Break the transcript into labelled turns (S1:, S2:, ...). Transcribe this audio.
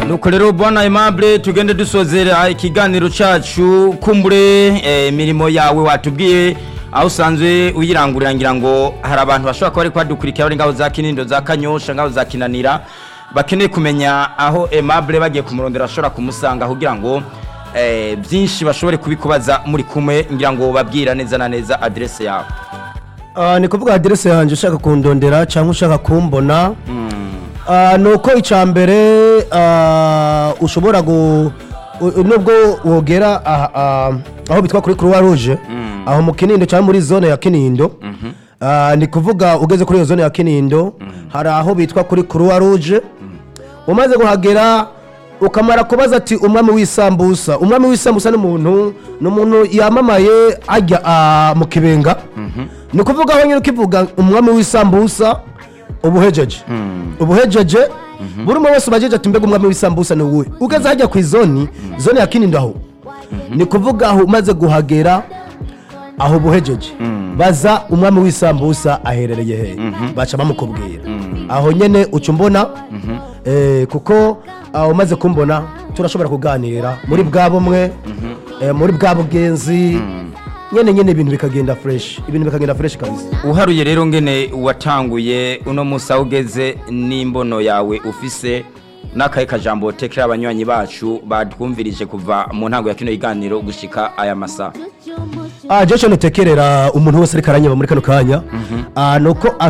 S1: nuko rero bwana aimable tugende dusozera ikiganiro cacu kumbure eh, imirimo yawe watubwiye aho usanzwe uyirangurira ngira ngo hari abantu bashobora kuba bariko badukurikira bari ngabo za kinindo za kanyosha ngabo za kinanira bakeneye kumenya aho aimable bagiye kumurondera bashobora kumusanga kugira ngo eh, byinshi bashobore kubikubaza muri kumwe ngira ngo babwira neza na neza adresse yawe
S2: Ah, ni kuvuga aderese yanjye ushaka kundondera cyangwa ushaka kumbona Ah, ni uko icya mbere ah, ushobora gu u- nubwo wogera aha- ah, aho bitwa kuri croix rouge aho mu kinindo cyangwa muri zone ya kinindo Ah, ni kuvuga ugeze kuri iyo zone ya kinindo hari aho bitwa kuri croix rouge umaze kuhagera ukamara kubaza ati umwami w'isambusa umwami w'isambusa ni umuntu ni umuntu yamamaye ajya ah, mu kibenga ni ukuvuga aho nyine ukivuga umwami w'isambusa ubuhejeje ubuhejeje buri umwe wese ubajeje ati mbega umwami w'isambusa ni uwuhe ugeze hajya ku izoni zone ya kinindo aho ni kuvuga aho umaze guhagera aho buhejeje baza umwami w'isambusa aherereye he baca bamukubwira aho nyine uca umbona eh, kuko aho umaze kumbona turashobora kuganira muri bwa bumwe eh, muri bwa bugenzi nyine nyine ibintu bikagenda fresh ibintu bikagenda fresh kabisa
S1: uharuye rero ngene watanguye uno musi aho ugeze n'imbono yawe ufise n'akahe kajambo tekera abanywanyi bacu batwumvirije kuva mu ntango ya kino kiganiro gushika aya masaha
S2: ah jesho nutekerera umuntu wese ariko aranyeba muri kano kanya ah nuko